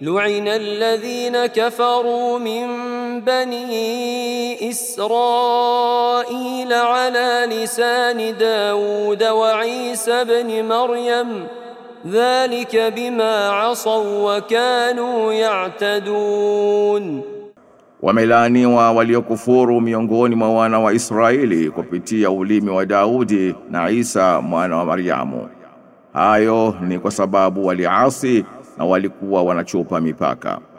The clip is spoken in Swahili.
لعن الذين كفروا من بني إسرائيل على لسان داود وعيسى بن مريم ذلك بما عصوا وكانوا يعتدون Wamelaaniwa waliokufuru miongoni mwa wana wa Israeli kupitia ulimi wa Daudi na Isa mwana wa Maryamu. Hayo ni kwa sababu waliasi na walikuwa wanachupa mipaka.